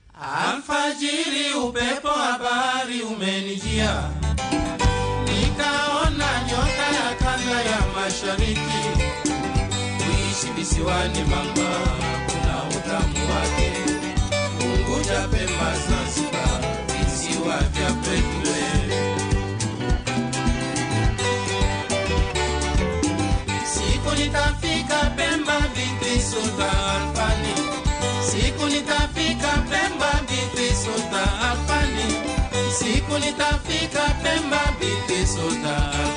Alfajiri upepo wa bahari umenijia, nikaona nyota ya kanda ya mashariki. Kuishi visiwani mama, kuna utamu wake. Unguja, Pemba, Zanzibar, visiwa vya pekee. Siku nitafika Pemba, binti Sultan Alfani. Siku nitafika Pemba, binti Sultan Alfani. Siku nitafika Pemba, binti Sultan